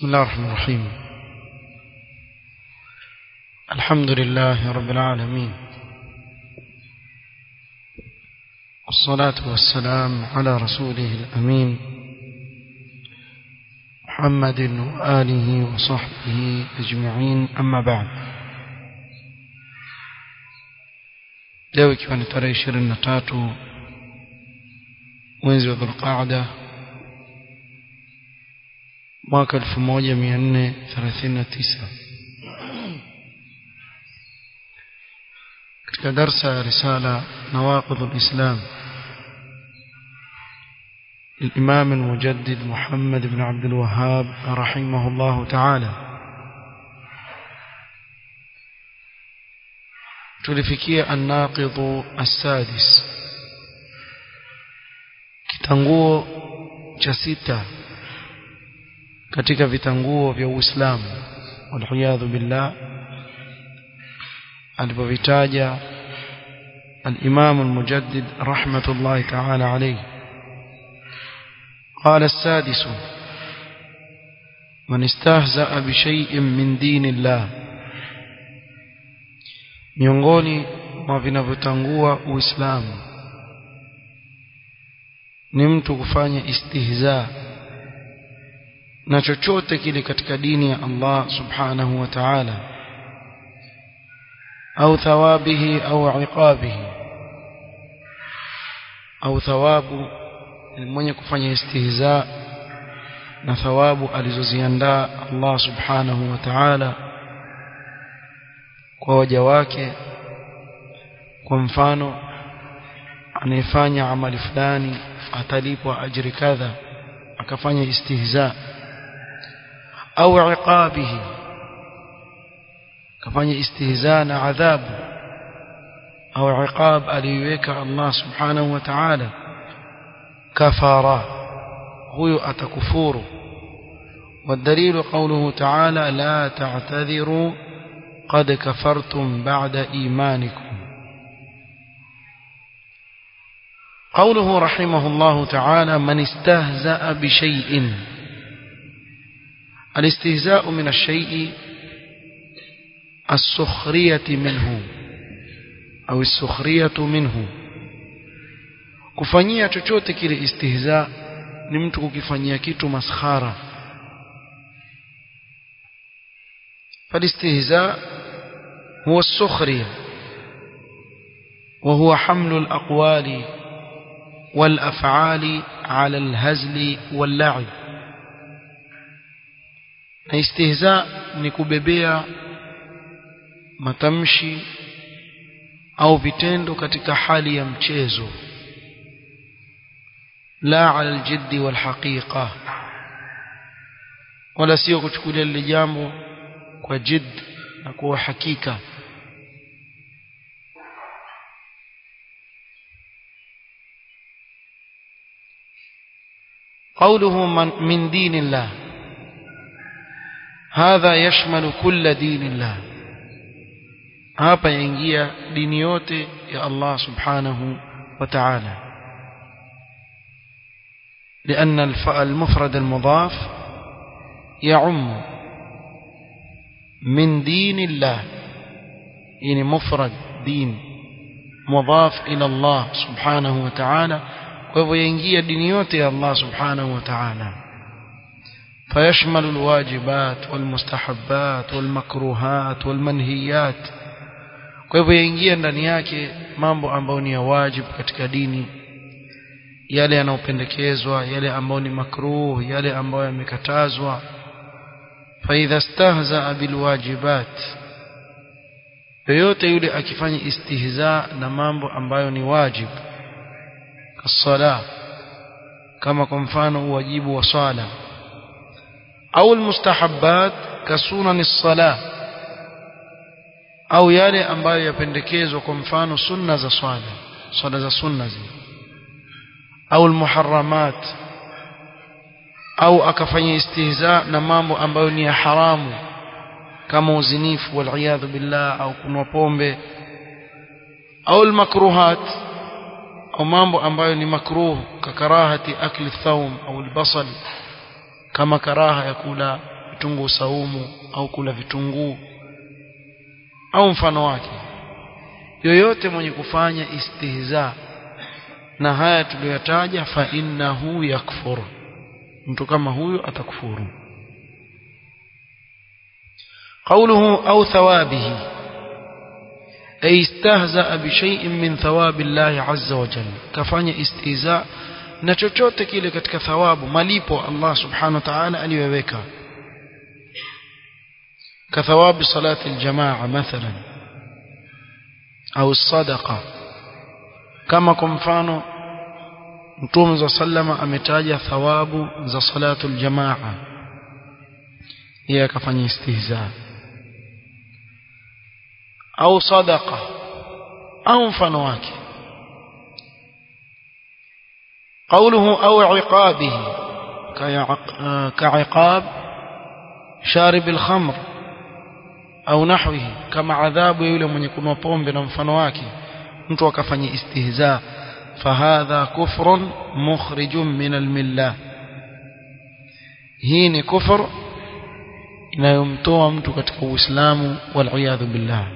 الله الرحمن الرحيم الحمد لله رب العالمين والصلاة والسلام على رسوله الأمين محمد وآله وصحبه أجمعين أما بعد leo ikiwa ni tarehe ishirini na tatu mwezi wa dhulqaada mwaka elfu moja mia nne thelathini na tisa katika darsa ya risala nawaqidh lislam للإمام المجدد محمد بن عبد الوهاب رحمه الله تعالى tulifikia annaqidhu assadis kitanguo cha sita katika vitanguo vya Uislamu walhiyadhu billah alipovitaja الإمام المجدد رحمة الله تعالى عليه قال السادس من استهزأ بشيء من دين الله miongoni mwa vinavyotangua uislamu ni mtu kufanya istihza na chochote kile katika dini ya Allah subhanahu wa ta'ala au thawabihi au iqabihi au thawabu mwenye kufanya istihza na thawabu alizoziandaa Allah subhanahu wa ta'ala kwa waja wake kwa mfano anayefanya amali fulani atalipwa ajiri kadha akafanya istihza au iqabihi kafanya istihza na adhabu au iqab aliweka Allah subhanahu wa ta'ala kafara huyo atakufuru والدليل قوله تعالى لا تعتذروا قد كفرتم بعد إيمانكم قوله رحمه الله تعالى من استهزأ بشيء الاستهزاء من الشيء السخرية منه أو السخرية منه kufanyia chochote kile istihza ni mtu kukifanyia kitu maskhara فالاستهزاء هو السخرية وهو حمل الأقوال والأفعال على الهزل واللعب استهزاء نكببيا matamshi au vitendo katika hali ya mchezo la ala aljiddi walhaqiqa wala sio kuchukulia lile jambo kwa jid na kwa hakika قوله من, من دين الله هذا يشمل كل دين الله hapa yaingia dini yote ya Allah subhanahu wa ta'ala لأن المفرد المضاف يعم من دين الله يعني مفرد دين مضاف إلى الله سبحانه وتعالى وهو ينجي دينيوت الله سبحانه وتعالى فيشمل الواجبات والمستحبات والمكروهات والمنهيات kwa hivyo yaingia ndani yake mambo ambayo ni ya wajibu katika dini yale yanayopendekezwa yale ambayo ni makruh yale ambayo yamekatazwa فإذا استهزأ بالواجبات yoyote yule akifanya istihza na mambo ambayo ni wajib kasala kama kwa mfano uwajibu wa swala au almustahabbat kasunan as-sala au yale ambayo yapendekezwa kwa mfano sunna za swala swala za sunna zile au almuharramat au akafanya istihza na mambo ambayo ni ya haramu kama uzinifu waliyadhu billah au kunwa pombe au almakruhat au mambo ambayo ni makruh kakarahati akli thawm au albasal kama karaha ya kula vitunguu saumu au kula vitunguu au mfano wake yoyote mwenye kufanya istihza na haya tuliyotaja fa innahu yakfur mtu kama huyo atakufuru قوله أو ثوابه أي استهزأ بشيء من ثواب الله عز وجل كفاني استهزاء na chochote kile katika thawabu malipo Allah subhanahu wa ta'ala aliyoweka كثواب صلاة الجماعة مثلا أو الصدقة كما كمفانو Mtume za sallama ametaja thawabu za salatul jamaa yeye akafanya istihza au sadaqa au mfano wake قوله أو عقابه كعقاب شارب الخمر au nahwihi kama adhabu ya yule mwenye kunywa pombe na mfano wake mtu akafanya istihza fahadha kufrun mukhrijun min almillah hii ni kufur inayomtoa mtu katika uislamu wal billah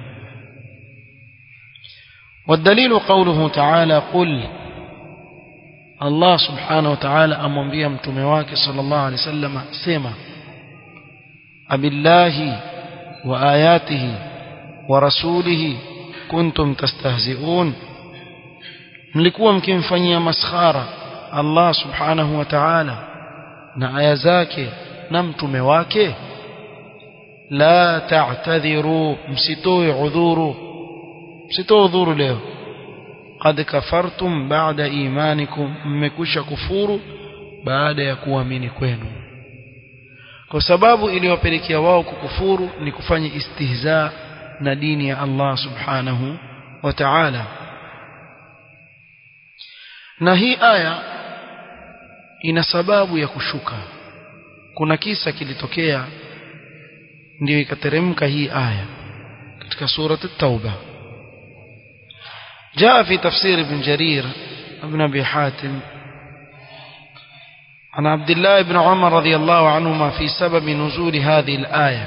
والدليل قوله تعالى قل الله سبحانه وتعالى amwambia mtume wake sallallahu alaihi wasallam sema abillahi وآياته ورسوله كنتم تستهزئون mlikuwa mkimfanyia maskhara Allah subhanahu wa ta'ala na aya zake na mtume wake la ta'tadhiru msitoe udhuru msitoe udhuru leo qad kafartum ba'da imanikum mmekusha kufuru baada ya kuamini kwenu kwa sababu iliyowapelekea wao kukufuru ni kufanya istihza na dini ya Allah subhanahu wa ta'ala na hii aya ina sababu ya kushuka kuna kisa kilitokea ndio ikateremka hii aya katika surat at-tauba جاء في تفسير ابن جرير ابن ابي حاتم عن عبد الله بن عمر رضي الله عنهما في سبب نزول هذه الآية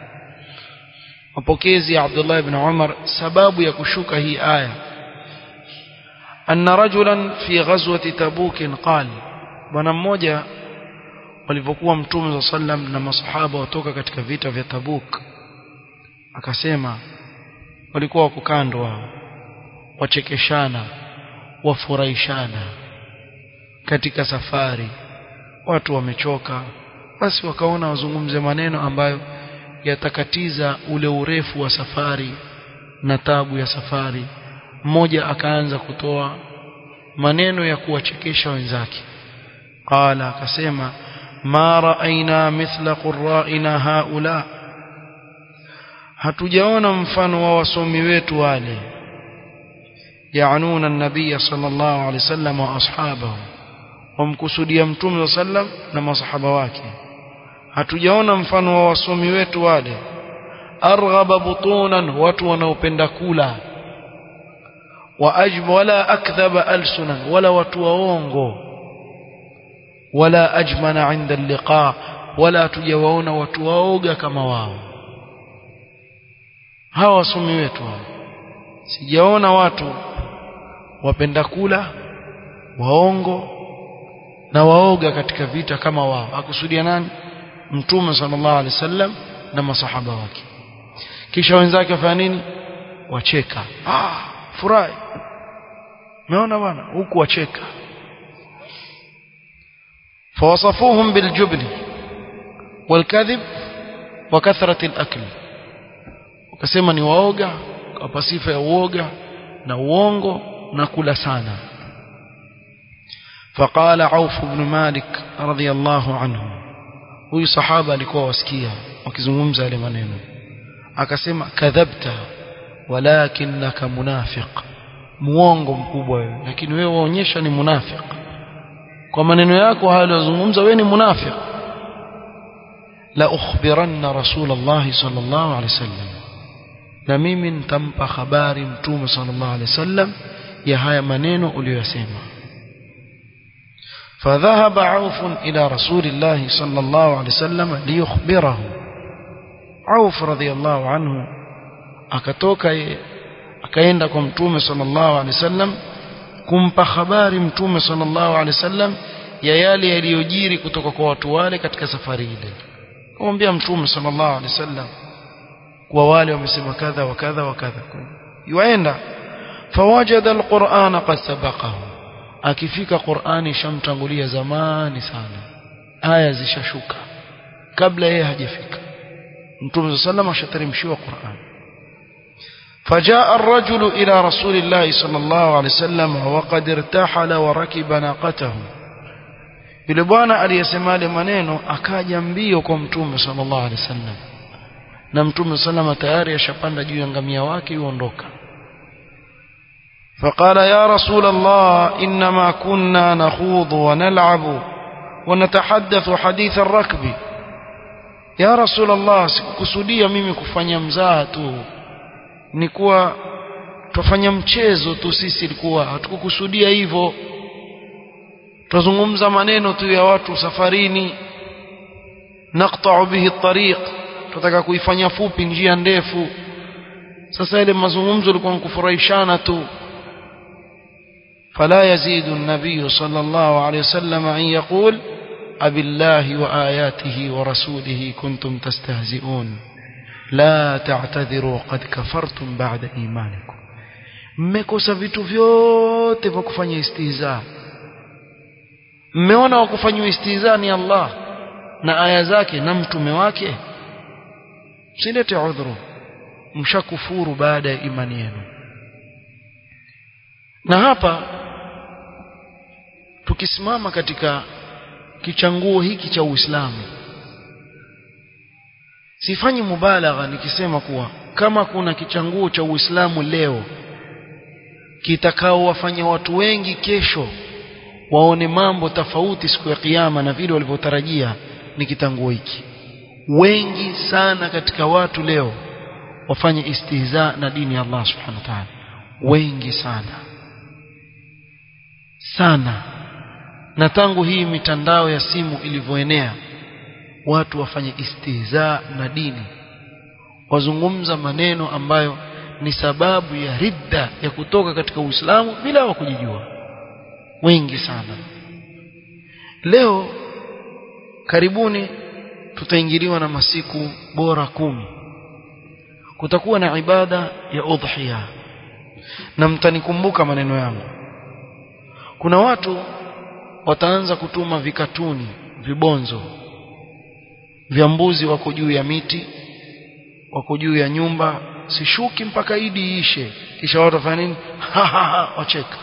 وبكيزي عبد الله بن عمر سباب يكشوك هي آية أن رجلا في غزوة تبوك قال bwana mmoja walivyokuwa mtume sa sallam na masahaba watoka katika vita vya Tabuk akasema walikuwa wako kando wao wachekeshana wafurahishana katika safari watu wamechoka basi wakaona wazungumze maneno ambayo yatakatiza ule urefu wa safari na tabu ya safari mmoja akaanza kutoa maneno ya kuwachekesha wenzake qala akasema ma raaina mithla qurra'ina haula hatujaona mfano wa wasomi wetu wale yaanuna an-nabiy sallallahu alaihi wasallam wa ashabahu wamkusudia mtume sallam na masahaba wake hatujaona mfano wa wasomi wetu wale arghaba butunan watu wanaopenda kula wa ajb wala akdhaba alsunan wala watu waongo wala ajmana inda alliqa wala hatujawaona watu waoga kama wao hawa wasomi wetu hao sijaona watu wapenda kula waongo na waoga katika vita kama wao akusudia nani mtume sallallahu alaihi wasallam na masahaba wake kisha wenzake wafanya nini wacheka ah furahi umeona bwana huku wacheka فوصفوهم بالجبن والكذب وكثرة الأكل wakasema ni waoga kwa sifa ya uoga na uongo na kula sana فقال عوف بن مالك رضي الله عنه huyu sahaba alikuwa wasikia wakizungumza yale maneno akasema kadhabta walakinaka munafiq muongo mkubwa wewe lakini wewe waonyesha ni munafiq kwa maneno yako hayo uliyozungumza wewe ni munafiq la ukhbiranna rasulullah sallallahu alaihi wasallam na mimi nitampa habari mtume sallallahu alaihi wasallam ya haya maneno uliyosema فذهب عوف إلى رسول الله صلى الله عليه وسلم ليخبره عوف رضي الله عنه akatoka akaenda kwa mtume sallallahu alaihi wasallam kumpa habari mtume sallallahu alaihi wasallam ya yale yaliyojiri kutoka kwa watu wale katika safari ile kumwambia mtume sallallahu alaihi wasallam kwa wale wamesema kadha wa kadha wa kadha yuaenda fawajada alqur'ana qad sabaqahu akifika qur'ani shamtangulia zamani sana aya zishashuka kabla yeye hajafika mtume sallallahu ashateremshiwa qur'an فجاء الرجل إلى رسول الله صلى الله عليه وسلم وقد ارتحل وركب ناقته yule bwana aliyesema yale maneno akaja mbio kwa mtume sallallahu alaihi wasallam na mtume sallama tayari ashapanda juu ya ngamia wake yuondoka فقال يا رسول الله إنما كنا نخوض ونلعب ونتحدث حديث الركب يا رسول الله sikukusudia mimi kufanya mzaha tu ni kuwa tufanya mchezo tu sisi ilikuwa hatukukusudia hivyo tuzungumza maneno tu ya watu safarini naqta'u bihi at-tariq tutaka kuifanya fupi njia ndefu sasa ile mazungumzo yalikuwa kufurahishana tu فلا يزيد النبي صلى الله عليه وسلم أن يقول أبالله وآياته ورسوله كنتم تستهزئون لا تعتذروا قد كفرتم بعد إيمانكم mmekosa vitu vyote vya kufanya istihza mmeona wa kufanywa istihza ni Allah na aya zake na mtume wake msilete udhuru mshakufuru baada ya imani yenu na hapa tukisimama katika kichanguo hiki cha Uislamu sifanyi mubalagha nikisema kuwa kama kuna kichanguo cha Uislamu leo kitakao wafanya watu wengi kesho waone mambo tofauti siku ya kiyama na vile walivyotarajia ni kitanguo hiki wengi sana katika watu leo wafanye istihza na dini ya Allah subhanahu wa ta'ala wengi sana sana na tangu hii mitandao ya simu ilivyoenea watu wafanye istihza na dini wazungumza maneno ambayo ni sababu ya ridda ya kutoka katika Uislamu bila wa kujijua wengi sana leo karibuni tutaingiliwa na masiku bora kumi kutakuwa na ibada ya udhiya na mtanikumbuka maneno yangu kuna watu wataanza kutuma vikatuni vibonzo vya mbuzi wako juu ya miti wako juu ya nyumba sishuki mpaka idi iishe kisha watu wafanya nini wacheka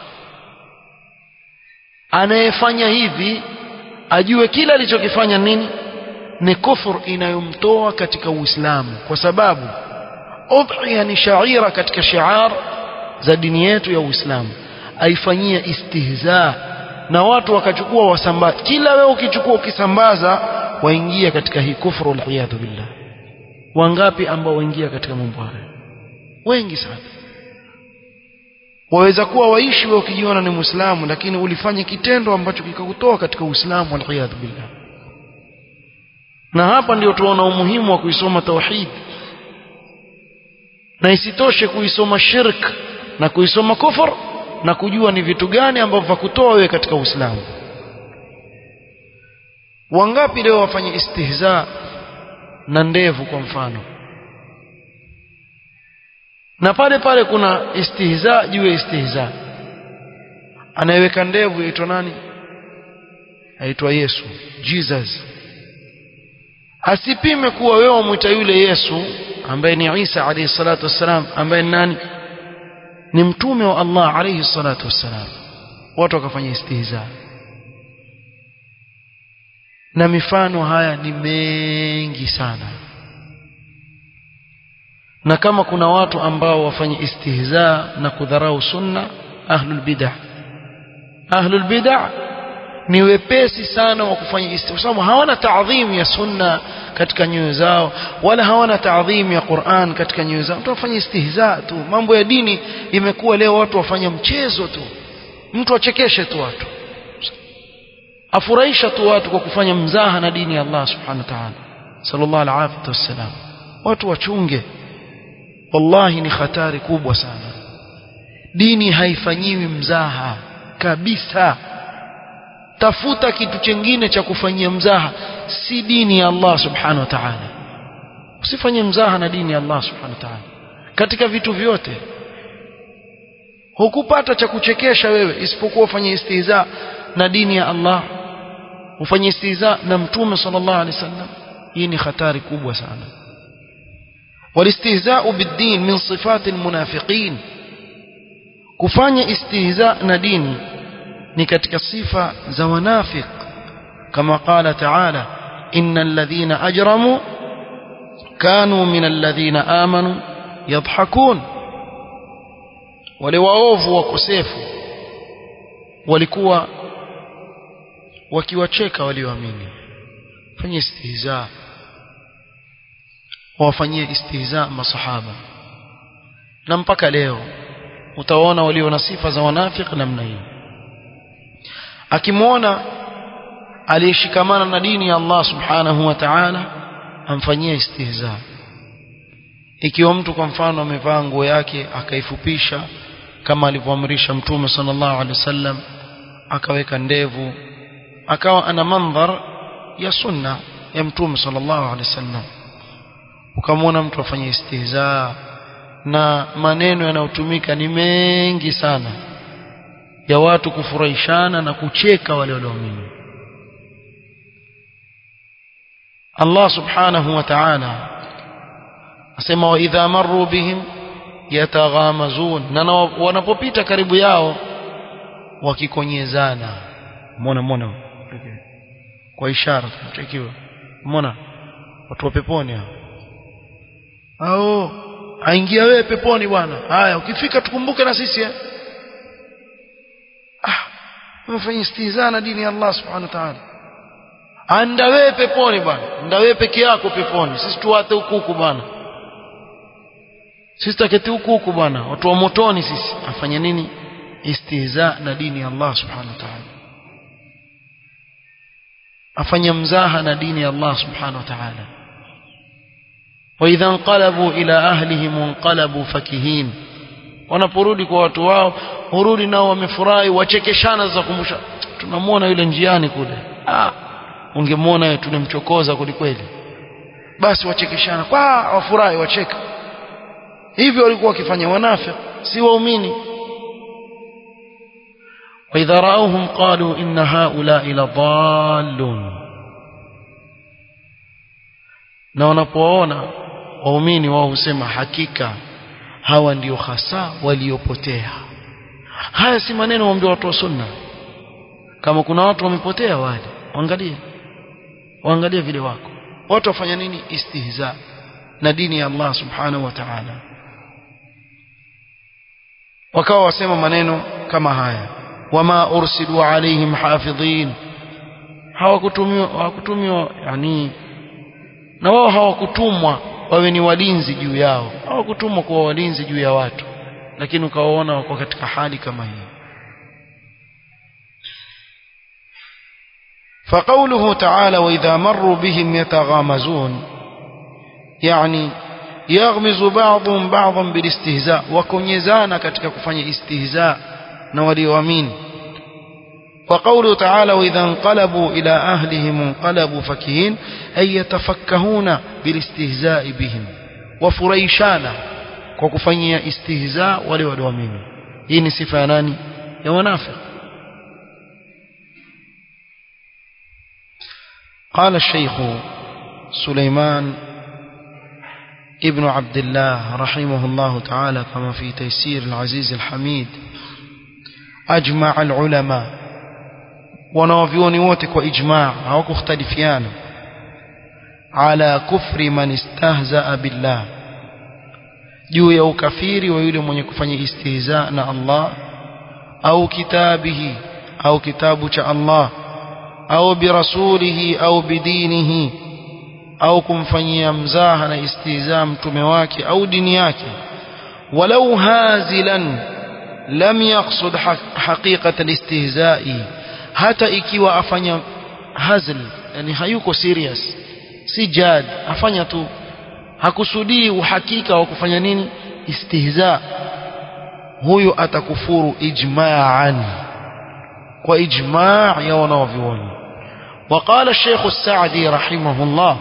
anayefanya hivi ajue kila alichokifanya nini ni kufur inayomtoa katika Uislamu kwa sababu udhiya ni shaira katika shiar za dini yetu ya Uislamu aifanyia istihza na watu wakachukua wasambaza kila wewe ukichukua ukisambaza waingia katika hii kufru waliyadhu billah wangapi ambao waingia katika mambo haya wengi sana waweza kuwa waishi wewe ukijiona ni muislamu lakini ulifanya kitendo ambacho kikakutoa katika uislamu waliyadhu billah na hapa ndio tuona umuhimu wa kuisoma tauhid na isitoshe kuisoma shirk na kuisoma kufur na kujua ni vitu gani ambavyo vakutoa wewe katika Uislamu wangapi leo wafanye istihza na ndevu kwa mfano na pale pale kuna istihza juu ya istihza anayeweka ndevu yaitwa nani aitwa Yesu Jesus asipime kuwa wewe umwita yule Yesu ambaye ni Isa alayhi salatu wassalam ambaye ni nani ni mtume wa Allah alayhi salatu wassalam watu wakafanya istihza na mifano haya ni mengi sana na kama kuna watu ambao wafanye istihza na kudharau sunna ahlul bid'ah ahlul bid'ah ni wepesi sana wa kufanya istihza sababu hawana taadhim ya sunna katika nyoyo zao wala hawana taadhim ya Qur'an katika nyoyo zao mtu afanye istihza tu mambo ya dini imekuwa leo watu wafanya mchezo tu mtu achekeshe tu watu afurahisha tu watu kwa kufanya mzaha na dini ya Allah subhanahu wa ta'ala sallallahu alaihi wasallam watu wachunge wallahi ni hatari kubwa sana dini haifanyiwi mzaha kabisa tafuta kitu chengine cha kufanyia mzaha si dini ya Allah subhanahu wa ta'ala usifanye mzaha na dini ya Allah subhanahu wa ta'ala katika vitu vyote hukupata cha kuchekesha wewe isipokuwa ufanye istihza na dini ya Allah ufanye istihza na mtume sallallahu alaihi wasallam hii ni hatari kubwa sana والاستهزاء بالدين من صفات المنافقين kufanya istihza na dini ni katika sifa za wanafiq kama qala ta'ala innal ladhina ajramu kanu minal ladhina amanu yadhhakun wale waovu wakosefu walikuwa wakiwacheka walioamini fanya istihza wawafanyie istihza masahaba na mpaka leo utaona walio na sifa za wanafiki namna hii akimwona aliyeshikamana na dini ya Allah subhanahu wa ta'ala amfanyie istihza ikiwa mtu kwa mfano amevaa nguo yake akaifupisha kama alivyoamrisha mtume sallallahu alaihi wasallam akaweka ndevu akawa ana mandhar ya sunna ya mtume sallallahu alaihi wasallam ukamwona mtu afanye istihza na maneno yanayotumika ni mengi sana ya watu kufurahishana na kucheka wale walioamini Allah subhanahu wa ta'ala asema wa idha marru bihim yataghamazun na wanapopita karibu yao wakikonyezana muona muona kwa ishara tunachekiwa muona watu wa peponi hao au aingia wewe peponi bwana haya ukifika tukumbuke na sisi eh ah umefanya istihza na dini ya Allah subhanahu wa ta'ala anda wewe peponi bwana anda wewe peke yako peponi sisi tuwate huku huku bwana sisi taketi huku huku bwana watu wa motoni sisi afanya nini istihza na dini ya Allah subhanahu wa ta'ala afanya mzaha na dini ya Allah subhanahu wa ta'ala وإذا انقلبوا إلى أهلهم انقلبوا فكهين wanaporudi kwa watu wao hurudi nao wamefurahi wachekeshana za kumbusha tunamwona yule njiani kule ah ungemwona yeye tulimchokoza kwelikweli basi wachekeshana kwa wafurahi wacheka hivyo walikuwa wakifanya wanafiki si waumini وإذا رأوهم قالوا إن هؤلاء لضالون na wanapoona waumini wao husema hakika hawa ndio hasa waliopotea haya si maneno waambia watu wa sunna kama kuna watu wamepotea wale waangalie waangalie vile wako watu wafanya nini istihza na dini ya Allah subhanahu wa ta'ala wakawa wasema maneno kama haya wama ursilu alaihim hafidhin hawakutumiwa hawakutumiwa yani na wao hawakutumwa wawe ni walinzi juu yao hawakutumwa kuwa walinzi juu ya watu lakini ukawaona wako katika hali kama hii فقوله تعالى وإذا مروا بهم يتغامزون يعني يغمز بعضهم بعضا بالاستهزاء وكنيزانا katika kufanya istihza na walioamini وقوله تعالى وإذا انقلبوا إلى أهلهم انقلبوا فكهين أي يتفكهون بالاستهزاء بهم وفريشانا وكفنيا استهزاء ولوالوامين هي صفة ناني يا منافق قال الشيخ سليمان ابن عبد الله رحمه الله تعالى كما في تيسير العزيز الحميد أجمع العلماء wanawavyoni wote kwa ijmaa hawakukhtalifiana ala kufri man istahzaa billah juu ya ukafiri wa yule mwenye kufanya istihza na Allah au kitabihi au kitabu cha Allah au birasulihi au bidinihi au kumfanyia mzaha na istihza mtume wake au dini yake walau hazilan lam yaqsud haqiqata alistihza'i hata ikiwa afanya hazl yani hayuko serious si jad afanya tu hakusudii uhakika wa kufanya nini istihza huyu atakufuru ijma'an kwa ijma' ya wanavyuoni وقال الشيخ السعدي رحمه الله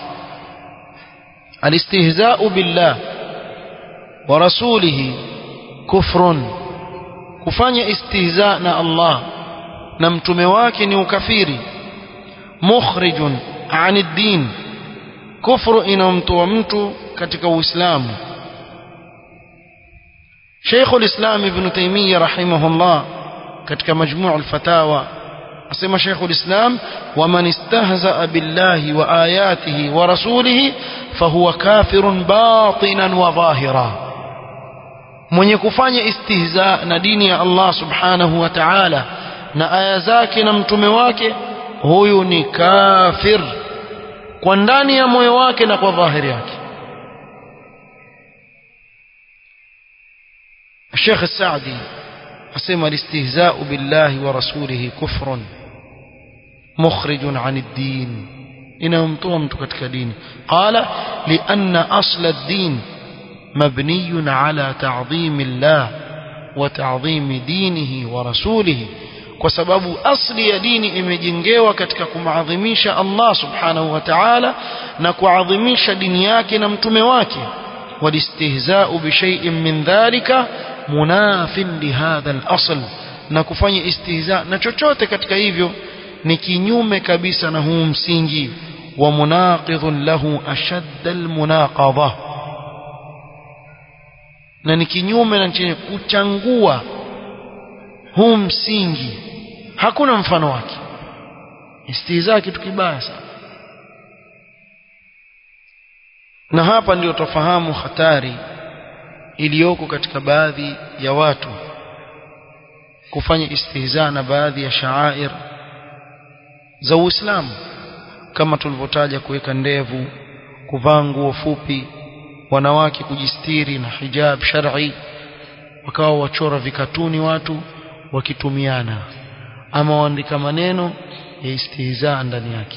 الاستهزاء بالله ورسوله كفر kufanya istihza na Allah na mtume wake ni ukafiri mukhrijun ani din kufru inamtoa mtu katika uislamu Sheikh al-Islam Ibn Taymiyyah rahimahullah katika majmu' al-fatawa asema Sheikh al-Islam waman istahza'a billahi wa ayatihi wa rasulihi fahuwa kafirun batinan wa dhahira mwenye kufanya istihza na dini ya Allah subhanahu wa ta'ala na aya zake na mtume wake huyu ni kafir kwa ndani ya moyo wake na kwa dhahiri yake الشيخ السعدي أسمى الاستهزاء بالله ورسوله كفر مخرج عن الدين إنهم تومت كتك دين قال لأن أصل الدين مبني على تعظيم الله وتعظيم دينه ورسوله kwa sababu asli ya dini imejengewa katika kumadhimisha Allah subhanahu wa ta'ala na kuadhimisha dini yake na mtume wake walistihza'u bi shay'in min dhalika munafin li hadha al-asl na kufanya istihza na chochote katika hivyo ni kinyume kabisa na huu msingi wa munaqidhun lahu ashadda al-munaqadha na ni kinyume na chenye kuchangua huu msingi hakuna mfano wake istihza kitu kibaya sana na hapa ndio tofahamu hatari iliyoko katika baadhi ya watu kufanya istihza na baadhi ya shaair za Uislamu kama tulivyotaja kuweka ndevu kuvaa nguo fupi wanawake kujistiri na hijab shar'i wakawa wachora vikatuni watu wakitumiana ama waandika maneno ya istihza ndani yake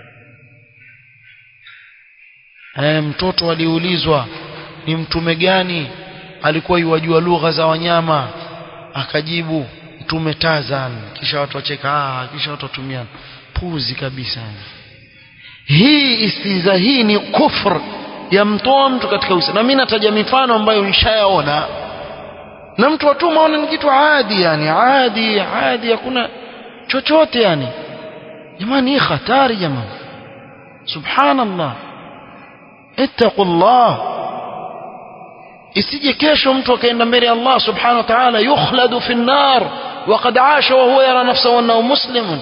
e, mtoto aliulizwa ni mtume gani alikuwa yuwajua lugha za wanyama akajibu mtume Tazan kisha watu wacheka ah kisha watu watumiana puzi kabisa hii istiza hii ni kufr ya mtoa mtu katika Uislamu na mimi nataja mifano ambayo nishayaona na mtu watuma ona ni kitu adi yani adi adi hakuna chochote yani jamani hii hatari jamani subhanallah ittaqullah isije kesho mtu akaenda mbele ya Allah subhanahu wa ta'ala yukhladu fi an-nar وقد عاش وهو يرى نفسه انه مسلم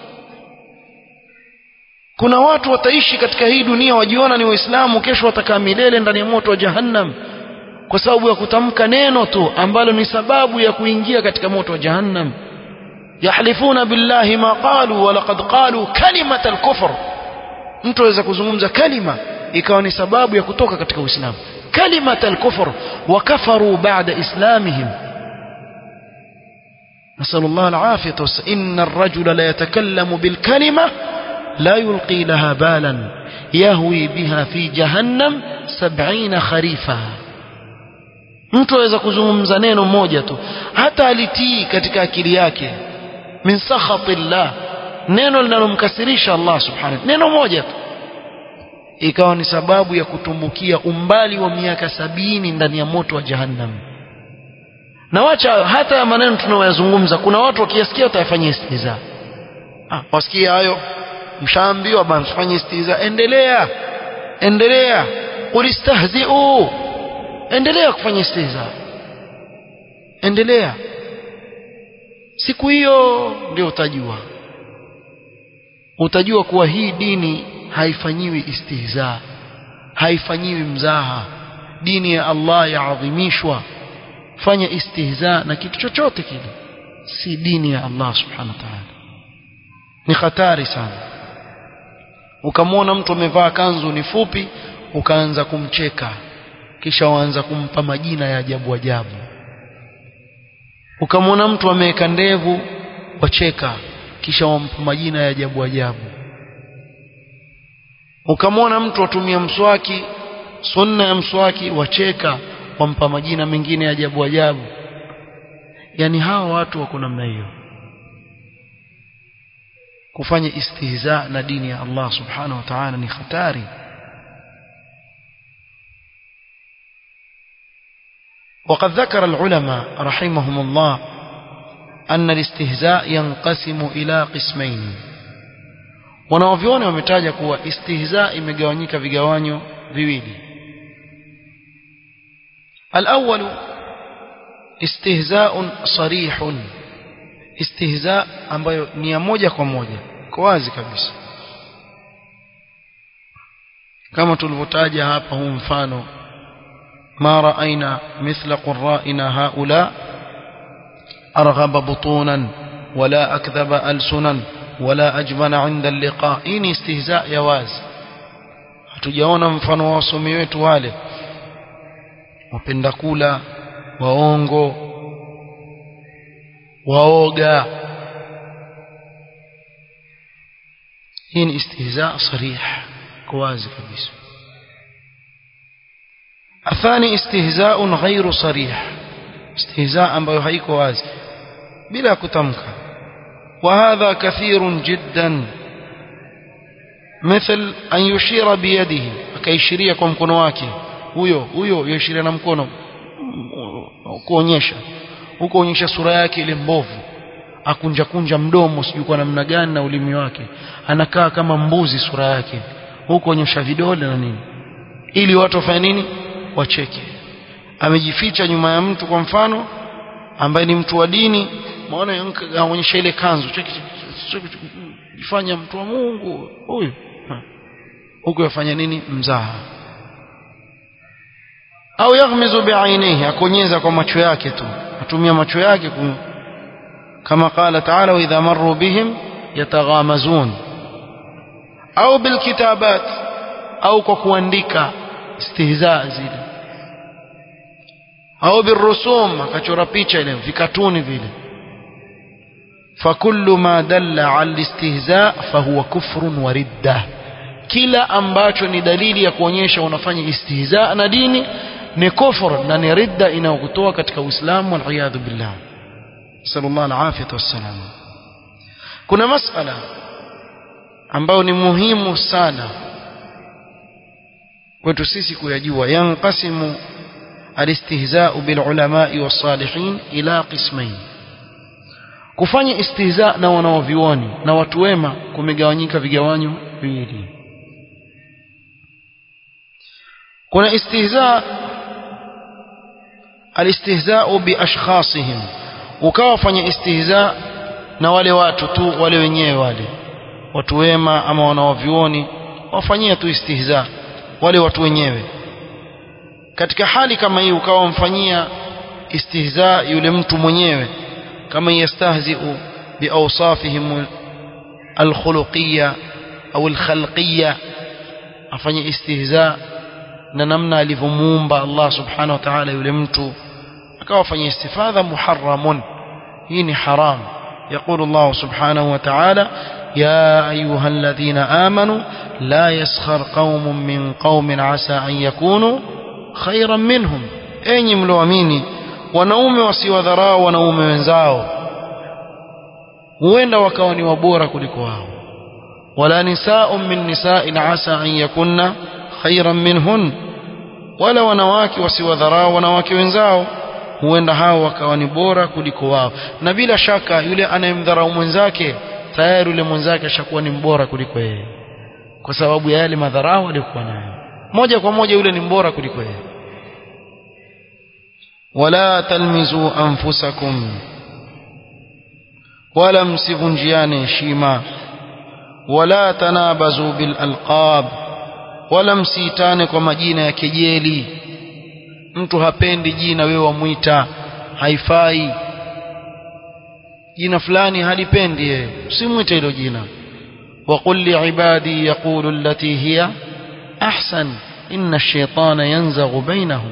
kuna watu wataishi katika hii dunia wajiona ni waislamu kesho watakaa milele ndani ya moto wa jahannam kwa sababu ya kutamka neno tu ambalo ni sababu ya kuingia katika moto wa jahannam yahlifuna billahi ma qalu wa laqad qalu kalimat al-kufr mtu aweza kuzungumza kalima ikawa ni sababu ya kutoka katika uislamu kalimat al-kufr wa kafaru ba'da islamihim نسأل الله العافية إن الرجل لا يتكلم بالكلمة لا يلقي لها بالا يهوي بها في جهنم سبعين خريفا mtu aweza kuzungumza neno moja tu hata alitii katika akili yake min sakhatillah neno linalomkasirisha Allah subhanahu neno moja tu ikawa ni sababu ya kutumbukia umbali wa miaka sabini ndani ya moto wa jahannam na wacha hata ya maneno tunayoyazungumza kuna watu wakiyasikia watayafanyia istiza ah wasikia hayo mshaambiwa bana msifanye istiza endelea endelea ulistahzi'u endelea kufanya istiza endelea siku hiyo ndio utajua utajua kuwa hii dini haifanyiwi istihza haifanyiwi mzaha dini ya Allah yaadhimishwa fanya istihza na kitu chochote kile si dini ya Allah subhanahu wa ta'ala ni hatari sana ukamwona mtu amevaa kanzu ni fupi ukaanza kumcheka kisha waanza kumpa majina ya ajabu ajabu ukamwona mtu ameweka ndevu wacheka kisha wampa majina ya ajabu ajabu ukamwona mtu atumia mswaki sunna ya mswaki wacheka wampa majina mengine ya ajabu ajabu yani hawa watu wako namna hiyo kufanya istihza na dini ya Allah subhanahu wa ta'ala ni hatari وقد ذكر العلماء رحمهم الله أن الاستهزاء ينقسم إلى قسمين wanaoviona wametaja kuwa istihza imegawanyika vigawanyo viwili الأول استهزاء صريح استهزاء ambayo ni ya moja kwa moja kwa wazi kabisa kama tulivyotaja hapa huu mfano ما رأينا مثل قرائنا هؤلاء أرغب بطونا ولا أكذب ألسنا ولا أجبن عند اللقاء إني استهزاء يواز hatujaona mfano wa wasomi wetu wale wapenda kula waongo waoga hii ni istihza sarih kwa wazi kabisa الثاني استهزاء غير صريح استهزاء ambayo haiko wazi bila kutamka وهذا كثير جدا مثل أن يشير بيده akaishiria kwa mkono wake huyo huyo yashiria na mkono kuonyesha huko onyesha sura yake ile mbovu akunja kunja mdomo sijui kwa namna gani na ulimi wake anakaa kama mbuzi sura yake huko onyesha vidole na nini ili watu wafanye nini wacheke amejificha nyuma ya mtu kwa mfano ambaye ni mtu wa dini maona aonyesha ile kanzu cheki jifanya mtu wa Mungu huyu huko yafanya nini mzaha au yaghmizu bi'ainihi akonyeza kwa macho yake tu atumia macho yake kum... kama qala ta'ala wa idha marru bihim yataghamazun au bilkitabat au kwa kuandika istihza zile au birusum akachora picha ile vikatuni vile فكل ما دل على الاستهزاء فهو كفر وردة kila ambacho ni dalili ya kuonyesha unafanya istihza na dini ni kufur na ni ridda inayokutoa katika Uislamu wal billah sallallahu alafiyatu wassalam kuna masala ambayo ni muhimu sana kwetu sisi kuyajua yanqasimu alistihza'u bil ulama'i was salihin ila qismain kufanya istihza na wanaovioni na watu wema kumegawanyika vigawanyo viwili kuna istihza alistihza'u bi ashkhasihim ukawa fanya istihza na wale watu tu wale wenyewe wale watu wema ama wanaovioni wafanyia tu istihza wale watu wenyewe katika hali kama hii ukawa mfanyia istihza yule mtu mwenyewe kama yastahzi'u biawsafihim alkhuluqiyya au alkhalqiyya afanye istihza na namna alivyomuumba Allah subhanahu wa ta'ala yule mtu akawa afanye istifadha muharramun hii ni haram يقول الله سبحانه وتعالى يا أيها الذين آمنوا لا يسخر قوم من قوم عسى أن يكونوا خيرا منهم أين ملواميني wanaume wasiwadharau wanaume wenzao huenda wakawa ni wabora kuliko wao wala nisaa'un min nisa'in asa an yakunna khayran minhun wala wanawake wasiwadharau wanawake wenzao huenda hao wakawa ni bora kuliko wao na bila shaka yule anayemdharau mwenzake tayari yule mwenzake ashakuwa ni mbora kuliko yeye kwa sababu ya yale madharau aliyokuwa nayo moja kwa moja yule ni mbora kuliko yeye wala talmizu anfusakum wala msivunjiane heshima wala tanabazu bil alqab wala msiitane kwa majina ya kejeli mtu hapendi jina wewe wamwita haifai jina fulani halipendi yeye usimwite hilo jina وقل لعبادي يقول التي هي أحسن إن الشيطان ينزغ بينهم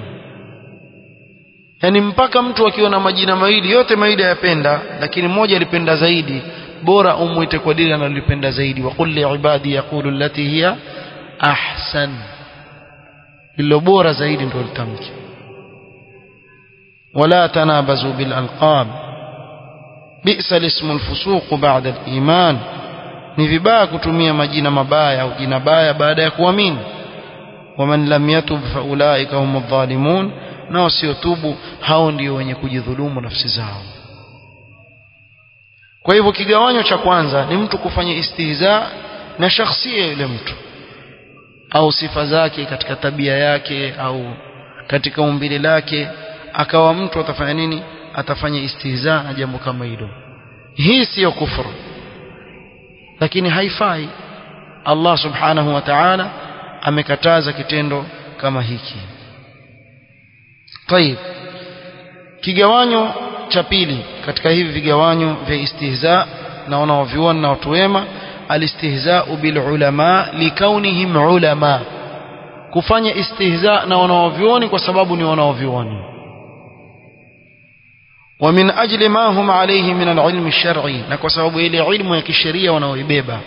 yani mpaka mtu akiwa na majina mawili yote mawili ayapenda lakini mmoja alipenda zaidi bora umwite kwa dili analolipenda zaidi wa qul liibadi yaqulu allati hiya ahsan lilo bora zaidi ndio litamke wala tanabazu bil alqab bi'sa ismu alfusuq ba'da aliman ni vibaya kutumia majina mabaya au jina baya baada ya kuamini waman lam yatub faulaika hum adh-dhalimun na wasiotubu hao ndio wenye kujidhulumu nafsi zao kwa hivyo kigawanyo cha kwanza ni mtu kufanya istihza na shakhsia yule mtu au sifa zake katika tabia yake au katika umbile lake akawa mtu atafanya nini atafanya istihza na jambo kama hilo hii siyo kufuru lakini haifai Allah subhanahu wa ta'ala amekataza kitendo kama hiki طيب kigawanyo cha pili katika hivi vigawanyo vya istihza na wanaoviona na watu wema alistihza'u bil ulama likaunihim ulama kufanya istihza na wanaovioni kwa sababu ni wanaovioni ومن أجل ما هم عليه من العلم الشرعي نكو سبب إلي علم يكشرية ونويبيبا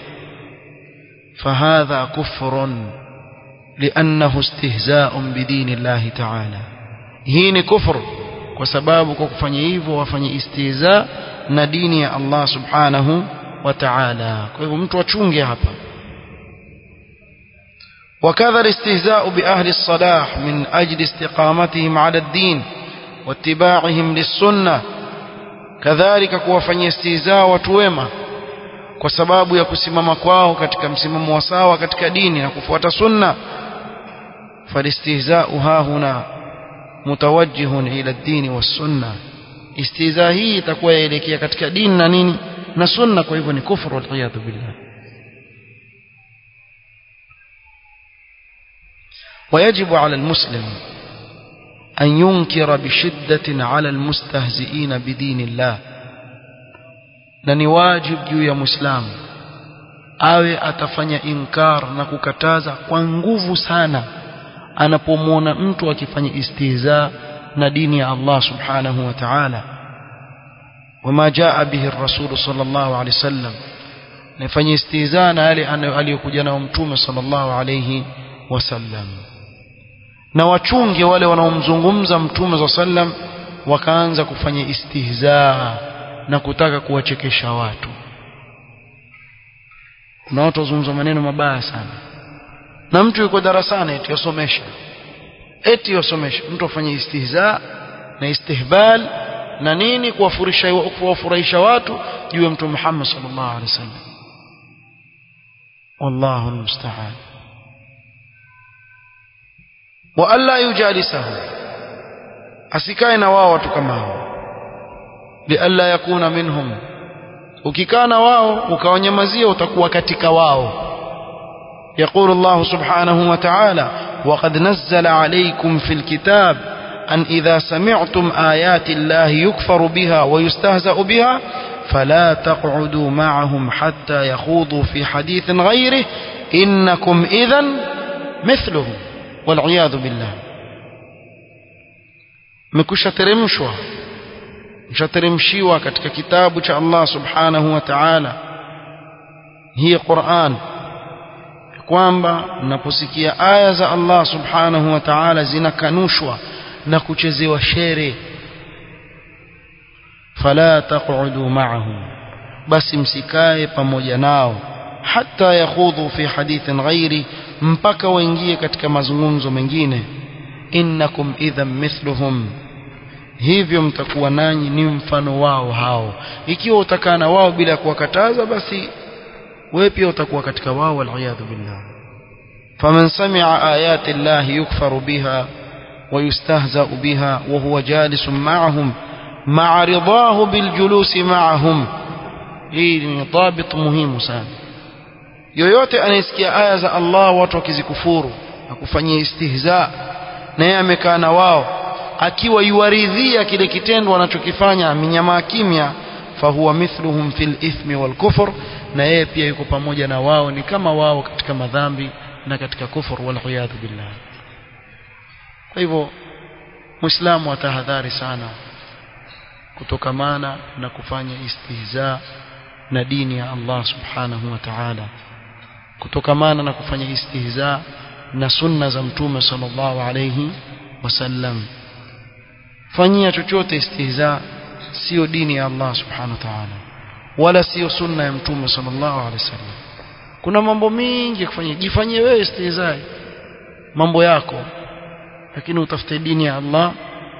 فهذا كفر لأنه استهزاء بدين الله تعالى هين كفر وسباب كفني إيفو وفني استهزاء نديني الله سبحانه وتعالى كيف mtu achunge hapa وكذا الاستهزاء بأهل الصلاح من أجل استقامتهم على الدين واتباعهم للسنة كذلك kuwafanyia istihzaa watu wema kwa sababu ya kusimama kwao katika msimamo wa sawa katika dini na kufuata sunna falistihzau hahuna mutawajjihun ila ad-din was-sunna istihzaa hii itakuwa yaelekea katika dini na nini na sunna kwa hivyo ni kufuru wal billah ويجب على المسلم أن ينكر بشدة على المستهزئين بدين الله na ni wajib juu ya muislamu awe atafanya inkar na kukataza kwa nguvu sana anapomwona mtu akifanya istihza na dini ya Allah subhanahu wa ta'ala wama jaa bihi ar-rasul sallallahu alayhi wasallam nafanya istihza na yale aliyokuja nao mtume sallallahu alayhi wasallam na wachunge wale wanaomzungumza mtume za sallam wakaanza kufanya istihzaa na kutaka kuwachekesha watu kuna watu wazungumza maneno mabaya sana na mtu yuko darasani eti yasomesha eti yasomesha mtu afanye istihzaa na istihbal na nini kuwafurisha kuwafurahisha watu juu ya mtume Muhammad sallallahu alaihi wasallam wallahu almusta'an wa alla yujalisahu asikae na wao watu kama hao lialla yakuna minhum ukikaa na wao ukawanyamazia utakuwa katika wao يقول الله سبحانه وتعالى وقد نزل عليكم في الكتاب أن إذا سمعتم آيات الله يكفر بها ويستهزأ بها فلا تقعدوا معهم حتى يخوضوا في حديث غيره إنكم إذا مثلهم والعياذ بالله مكوشة ترمشوا mshateremshiwa katika kitabu cha Allah subhanahu wa ta'ala hii Qur'an kwamba mnaposikia aya za Allah subhanahu wa ta'ala zinakanushwa na kuchezewa shere fala taq'udu ma'ahum basi msikae pamoja nao hata yakhudhu fi hadithin ghairi mpaka waingie katika mazungumzo mengine innakum idhan mithluhum hivyo mtakuwa nanyi ni mfano wao hao ikiwa utakaa na wao bila kuwakataza basi wewe pia utakuwa katika wao waliyadhu billah faman sami'a ayati llahi yukfaru biha ويستهزأ بها وهو جالس معهم مع رضاه بالجلوس معهم hii ni dhabit muhimu sana yoyote anayesikia aya za Allah watu wakizikufuru na kufanyia istihza na yeye amekaa na wao akiwa yuwaridhia kile kitendo wanachokifanya minyamaa kimya fahuwa mithluhum fil ithmi wal kufr na yeye pia yuko pamoja na wao ni kama wao katika madhambi na katika kufur wal iyadhu billah kwa hivyo muislamu atahadhari sana kutokamana na kufanya istihza na dini ya Allah subhanahu wa ta'ala kutokamana na kufanya istihza na sunna za mtume sallallahu alayhi wasallam fanyia chochote istihza sio dini ya Allah subhanahu wa ta'ala wala sio sunna ya mtume sallallahu alayhi wasallam kuna mambo mengi kufanyia jifanyie wewe istihza mambo yako lakini utafute dini ya Allah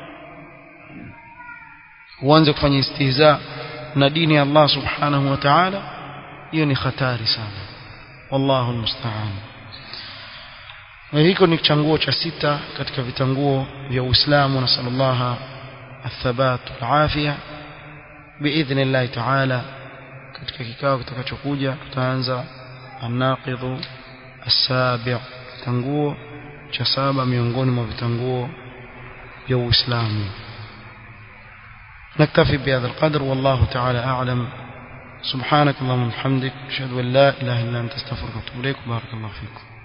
uanze kufanya istihza na dini ya Allah subhanahu wa ta'ala hiyo ni hatari sana wallahu almusta'an na hiko ni changuo cha sita katika vitanguo vya Uislamu na sallallahu athabat alafia باذن الله تعالى katika kikao kitakachokuja tutaanza an-naqidhu as-sabi' tanguo cha saba miongoni mwa vitanguo vya Uislamu نكتفي بهذا القدر والله تعالى أعلم سبحانك اللهم وبحمدك أشهد أن لا إله إلا أنت استغفرك وأتوب إليك بارك الله فيكم